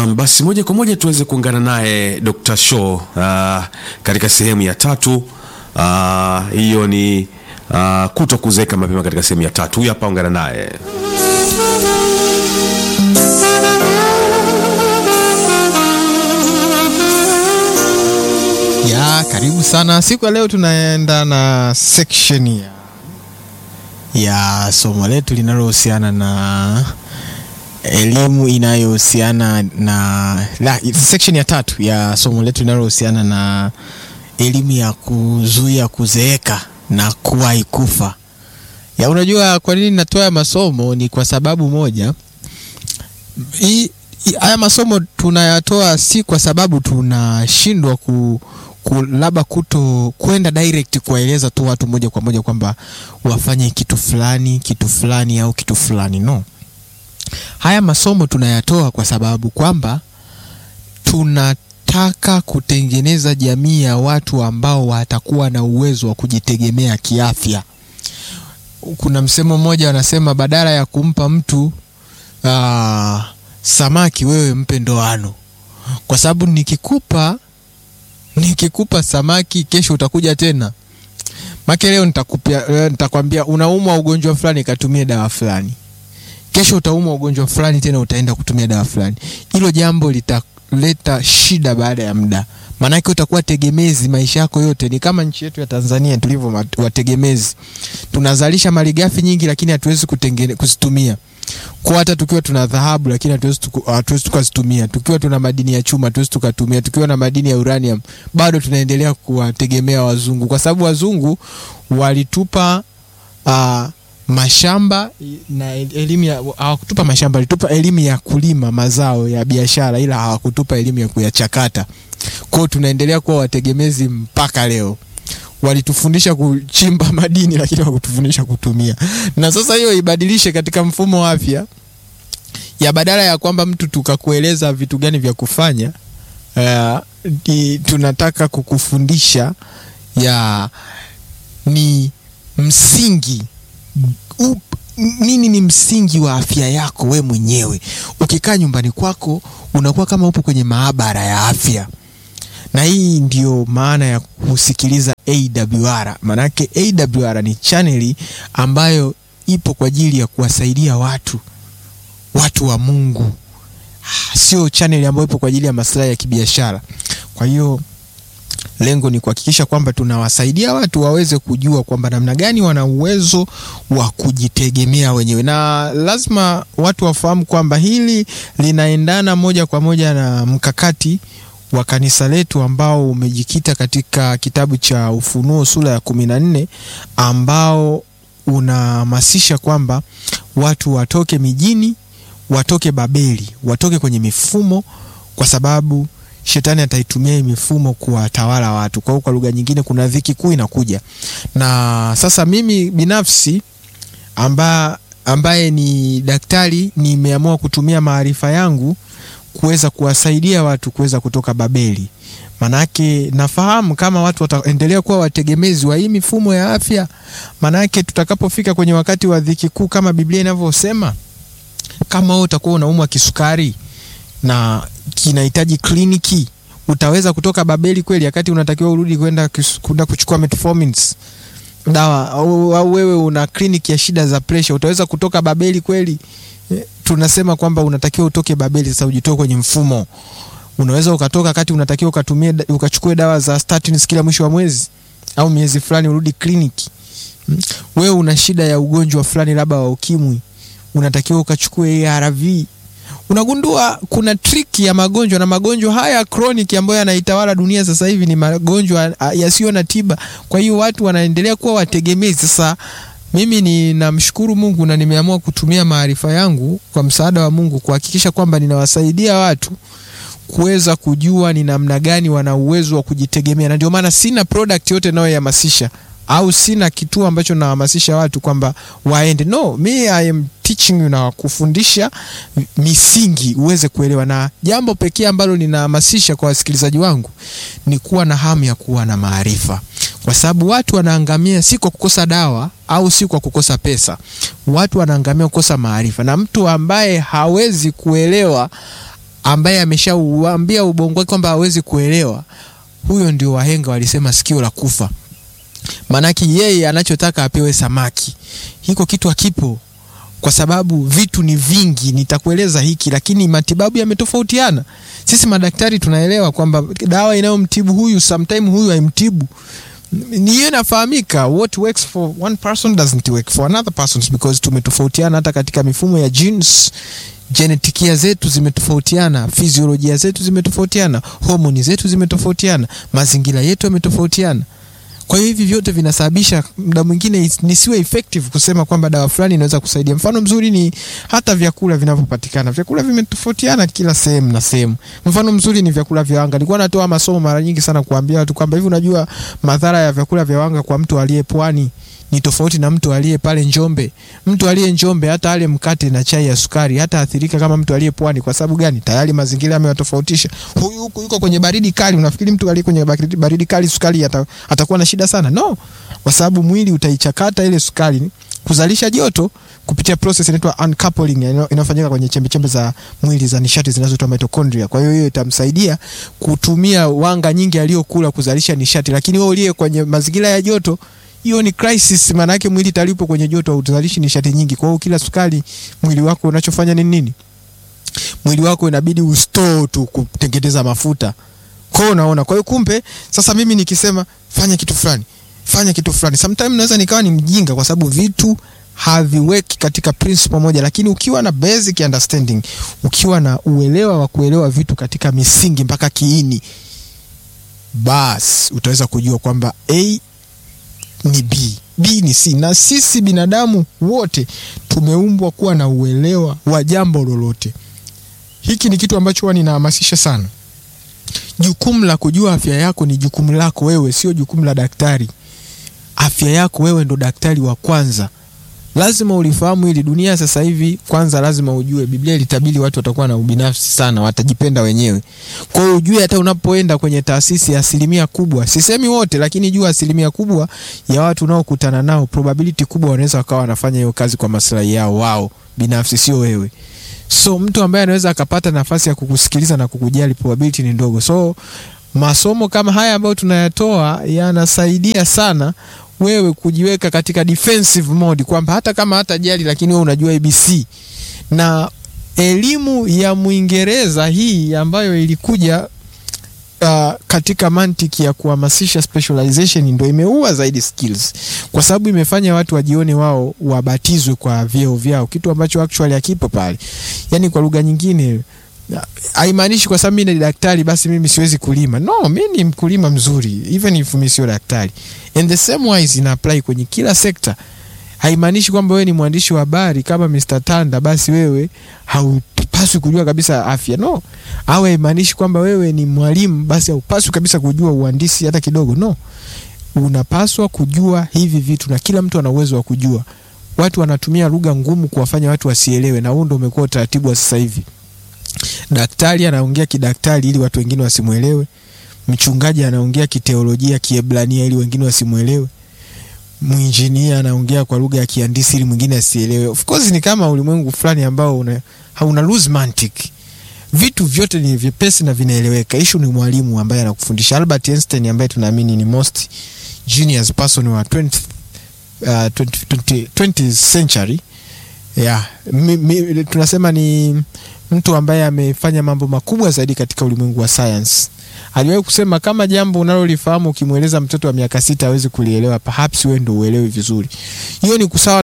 Naam, basi moja kwa moja tuweze kuungana naye Dr. Shaw uh, katika sehemu ya tatu. Uh, hiyo ni uh, kuto kuzeeka mapema katika sehemu ya tatu. Huyu hapa, ungana naye. ya karibu sana siku ya leo tunaenda na section ya, ya somo letu linalohusiana na elimu inayohusiana na la, section ya tatu ya somo letu linalohusiana na elimu ya kuzuia kuzeeka na kuwahi kufa ya unajua kwa nini natoa ya masomo ni kwa sababu moja hii hii- haya masomo tunayatoa si kwa sababu tunashindwa ku, ku labda kuto kwenda direct kuwaeleza tu watu moja kwa moja kwamba wafanye kitu fulani kitu fulani au kitu fulani no haya masomo tunayatoa kwa sababu kwamba tunataka kutengeneza jamii ya watu ambao watakuwa na uwezo wa kujitegemea kiafya kuna msemo mmoja wanasema badala ya kumpa mtu aa, samaki wewe mpe ndoano kwa sababu nikikupa nikikupa samaki kesho utakuja tena make leo nitakupia leo nitakwambia unaumwa ugonjwa fulani katumie dawa fulani kesho utaumwa ugonjwa fulani tena utaenda kutumia dawa fulani hilo jambo litaleta shida baada ya muda maanake utakuwa tegemezi maisha yako yote ni kama nchi yetu ya tanzania tulivyo mat- wategemezi tunazalisha malighafi nyingi lakini hatuwezi kutengene- kuzitumia kwa hata tukiwa tuna dhahabu lakini hatuwezi tuku- hatuwezi tukazitumia tukiwa tuna madini ya chuma hatuwezi tukatumia tukiwa na madini ya uranium bado tunaendelea kuwategemea wazungu kwa sababu wazungu walitupa uh, mashamba na elimu ya hawakutupa mashamba walitupa elimu ya kulima mazao ya biashara ila hawakutupa elimu ya kuyachakata kwao tunaendelea kuwa wategemezi mpaka leo walitufundisha kuchimba madini lakini hawakutufundisha kutumia na sasa hiyo ibadilishe katika mfumo wa afya ya badala ya kwamba mtu tukakueleza vitu gani vya kufanya uh, ni, tunataka kukufundisha ya ni msingi up, nini ni msingi wa afya yako we mwenyewe ukikaa nyumbani kwako unakuwa kama upo kwenye maabara ya afya na hii ndio maana ya kusikiliza awr maanake awr ni chaneli ambayo ipo kwa ajili ya kuwasaidia watu watu wa mungu Ah, sio chaneli ambayo ipo kwa ajili ya maslahi ya kibiashara kwa hiyo lengo ni kuhakikisha kwamba tunawasaidia watu waweze kujua kwamba namna gani wana uwezo wa kujitegemea wenyewe na lazima watu wafahamu kwamba hili linaendana moja kwa moja na mkakati wa kanisa letu ambao umejikita katika kitabu cha ufunuo sura ya kumi na nne ambao unahamasisha kwamba watu watoke mijini watoke babeli watoke kwenye mifumo kwa sababu shetani ataitumia hii mifumo kuwatawala watu kwa hiyo kwa lugha nyingine kuna dhiki kuu inakuja na sasa mimi binafsi amba, ambaye ni daktari nimeamua kutumia maarifa yangu kuweza kuwasaidia watu kuweza kutoka babeli manake nafahamu kama watu wataendelea kuwa wategemezi wa hii mifumo ya afya manake tutakapofika kwenye wakati wa dhiki kuu kama biblia inavyosema kama wewe utakuwa unaumwa kisukari na kinahitaji kliniki utaweza kutoka babeli kweli wakati unatakiwa urudi kwenda kus- kwenda kuchukua metformins dawa au, au wewe una kliniki ya shida za presha utaweza kutoka babeli kweli Eh, tunasema kwamba unatakiwa utoke babeli sasa ujitoe kwenye mfumo unaweza ukatoka wakati unatakiwa ukatumie da- ukachukue dawa za statins kila mwisho wa mwezi au miezi fulani urudi kliniki Mm. wewe una shida ya ugonjwa fulani labda wa ukimwi unatakiwa ukachukue arv unagundua kuna trick ya magonjwa na magonjwa haya chronic ambayo yanaitawala dunia sasa hivi ni magonjwa ah, yasiyo na tiba kwa hiyo watu wanaendelea kuwa wategemezi sasa mimi ninamshukuru mungu na nimeamua kutumia maarifa yangu kwa msaada wa mungu kuhakikisha kwamba ninawasaidia watu kuweza kujua ni namna gani wana uwezo wa kujitegemea na ndio maana sina product yote nayohamasisha au sina kituo ambacho nahamasisha watu kwamba waende no mi I am teaching you na kufundisha misingi uweze kuelewa na jambo pekee ambalo ninahamasisha kwa wasikilizaji wangu ni kuwa na hamu ya kuwa na maarifa kwa sababu watu wanaangamia si kwa kukosa dawa au si kwa kukosa pesa watu wanaangamia kukosa maarifa na mtu ambaye hawezi kuelewa ambaye ameshauambia ubongo wake kwamba hawezi kuelewa, huyo ndio wahenga walisema sikio la kufa. Maanake yeye anachotaka apewe samaki, hiko kitu hakipo kwa sababu vitu ni vingi. Nitakueleza hiki, lakini matibabu yametofautiana. Sisi madaktari tunaelewa kwamba dawa inayomtibu huyu sometime huyu haimtibu ni hiyo inafahamika. What works for one person doesn't work for another person because tumetofautiana hata katika mifumo ya genes. Genetikia zetu zimetofautiana, fiziolojia zetu zimetofautiana, homoni zetu zimetofautiana, mazingira yetu yametofautiana. Kwa hiyo hivi vyote vinasababisha muda mwingine nisiwe effective kusema kwamba dawa fulani inaweza kusaidia. Mfano mzuri ni hata vyakula vinavyopatikana. Vyakula vimetofautiana kila sehemu na sehemu. Mfano mzuri ni vyakula vya wanga. Nilikuwa natoa masomo mara nyingi sana kuambia watu kwamba hivi, unajua madhara ya vyakula vya wanga kwa mtu aliye pwani ni tofauti na mtu aliye pale Njombe. Mtu aliye Njombe hata ale mkate na chai ya sukari hata athirika kama mtu aliye pwani. Kwa sababu gani? Tayari mazingira yamewatofautisha. Huyu huku yuko kwenye baridi kali, unafikiri mtu aliye kwenye baridi kali sukari ata, atakuwa na shida sana? No, kwa sababu mwili utaichakata ile sukari kuzalisha joto kupitia process inaitwa uncoupling inayofanyika kwenye chembe chembe za mwili za nishati zinazoitwa mitochondria. Kwa hiyo hiyo itamsaidia kutumia wanga nyingi aliyokula kuzalisha nishati, lakini wewe uliye kwenye mazingira ya joto hiyo ni crisis. Maana yake mwili talipo kwenye joto utazalishi nishati nyingi. Kwa hiyo kila sukari mwili wako unachofanya ni nini? Mwili wako inabidi ustore tu kutengeneza mafuta. Kwa hiyo unaona, kwa hiyo kumbe sasa mimi nikisema fanya kitu fulani, fanya kitu fulani, sometimes naweza nikawa ni mjinga, kwa sababu vitu haviweki katika principle moja, lakini ukiwa na basic understanding, ukiwa na uelewa wa kuelewa vitu katika misingi mpaka kiini, basi utaweza kujua kwamba a ni B, B ni C. Na sisi binadamu wote tumeumbwa kuwa na uelewa wa jambo lolote. Hiki ni kitu ambacho huwa ninahamasisha sana. Jukumu la kujua afya yako ni jukumu lako wewe, sio jukumu la daktari. Afya yako wewe ndo daktari wa kwanza. Lazima ulifahamu hili. Dunia sasa hivi, kwanza lazima ujue, Biblia ilitabiri watu watakuwa na ubinafsi sana, watajipenda wenyewe. Kwa hiyo ujue, hata unapoenda kwenye taasisi, asilimia kubwa, sisemi wote, lakini jua asilimia kubwa ya watu unaokutana nao, probability kubwa wanaweza wakawa wanafanya hiyo kazi kwa maslahi yao wao binafsi, sio wewe. So mtu ambaye anaweza akapata nafasi ya kukusikiliza na kukujali, probability ni ndogo. So masomo kama haya ambayo tunayatoa yanasaidia sana wewe kujiweka katika defensive mode kwamba hata kama hata jali lakini wewe unajua ABC. Na elimu ya Mwingereza hii ambayo ilikuja uh, katika mantiki ya kuhamasisha specialization ndio imeua zaidi skills, kwa sababu imefanya watu wajione wao wabatizwe kwa vyeo vyao, kitu ambacho actually hakipo pale. Yani kwa lugha nyingine haimaanishi kwa sababu mimi ni daktari basi mimi siwezi kulima. No, mimi ni mkulima mzuri even if mimi sio daktari. And the same wise ina apply kwenye kila sekta. Haimaanishi kwamba wewe ni mwandishi wa habari kama Mr. Tanda basi wewe haupaswi kujua kabisa afya. No. Au haimaanishi kwamba wewe ni mwalimu basi haupaswi kabisa kujua uhandisi hata kidogo. No. Unapaswa kujua hivi vitu na kila mtu ana uwezo wa kujua. Watu wanatumia lugha ngumu kuwafanya watu wasielewe na huo ndio umekuwa utaratibu wa sasa hivi. Daktari anaongea kidaktari ili watu wengine wasimwelewe. Mchungaji anaongea kiteolojia Kiebrania ili wengine wasimwelewe. Mwinjinia anaongea kwa lugha ya kihandisi ili mwingine asielewe. Of course ni kama ulimwengu fulani ambao una, hauna lose mantic. Vitu vyote ni vyepesi na vinaeleweka. Issue ni mwalimu ambaye anakufundisha. Albert Einstein ambaye tunaamini ni most genius person wa 20th, uh, 20, 20, 20th century yeah. Mi, mi, tunasema ni mtu ambaye amefanya mambo makubwa zaidi katika ulimwengu wa science. Aliwahi kusema kama jambo unalolifahamu ukimweleza mtoto wa miaka sita hawezi kulielewa, perhaps wewe ndio uelewi vizuri. Hiyo ni kusawa